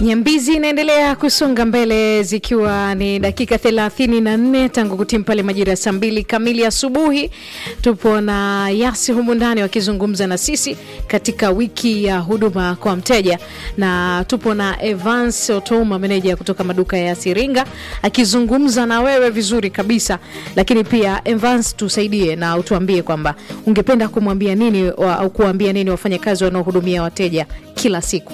Nyambizi inaendelea kusonga mbele zikiwa ni dakika thelathini na nne tangu kutimu pale majira ya saa mbili kamili asubuhi. Tupo na Yasi humu ndani wakizungumza na sisi katika wiki ya huduma kwa mteja, na tupo na Evans Otoma, meneja kutoka maduka ya Siringa, akizungumza na wewe vizuri kabisa. Lakini pia Evans, tusaidie na utuambie kwamba ungependa kumwambia nini wa, au kuambia nini wafanyakazi wanaohudumia wateja kila siku.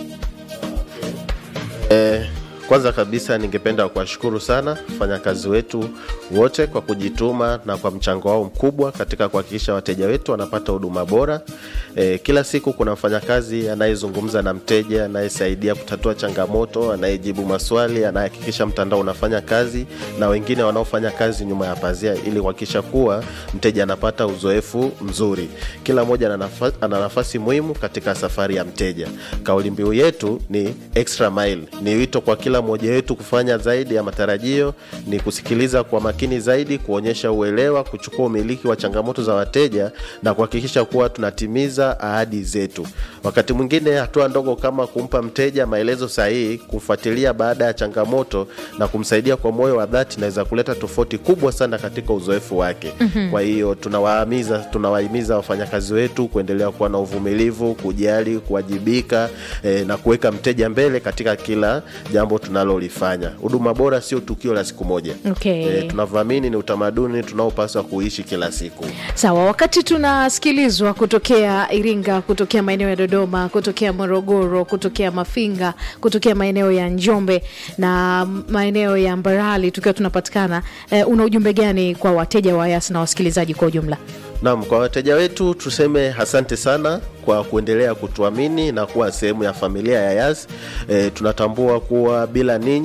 Eh, kwanza kabisa ningependa kuwashukuru sana wafanyakazi wetu wote kwa kujituma na kwa mchango wao mkubwa katika kuhakikisha wateja wetu wanapata huduma bora. Eh, kila siku kuna mfanyakazi anayezungumza na mteja, anayesaidia kutatua changamoto, anayejibu maswali, anayehakikisha mtandao unafanya kazi na wengine wanaofanya kazi nyuma ya pazia ili kuhakikisha kuwa mteja anapata uzoefu mzuri. Kila mmoja ana nafa- ana nafasi muhimu katika safari ya mteja. Kauli mbiu yetu ni extra mile. Ni wito kwa kila mmoja wetu kufanya zaidi ya matarajio, ni kusikiliza kwa makini zaidi, kuonyesha uelewa, kuchukua umiliki wa changamoto za wateja na kuhakikisha kuwa tunatimiza ahadi zetu. Wakati mwingine hatua ndogo kama kumpa mteja maelezo sahihi, kufuatilia baada ya changamoto na kumsaidia kwa moyo wa dhati inaweza kuleta tofauti kubwa sana katika uzoefu wake. Kwa hiyo tunawahimiza tunawahimiza wafanyakazi wetu kuendelea kuwa na uvumilivu, kujali, kuwajibika eh, na kuweka mteja mbele katika kila jambo tunalolifanya. Huduma bora sio tukio la siku moja. Okay. Eh, tunavyoamini ni utamaduni tunaopaswa kuishi kila siku. Sawa, wakati tunasikilizwa kutokea Iringa, kutokea maeneo ya Dodoma, kutokea Morogoro, kutokea Mafinga, kutokea maeneo ya Njombe na maeneo ya Mbarali, tukiwa tunapatikana eh, una ujumbe gani kwa wateja wa Yas na wasikilizaji kwa ujumla? Naam, kwa wateja wetu tuseme asante sana kwa kuendelea kutuamini na kuwa sehemu ya familia ya Yas. E, tunatambua kuwa bila ninyi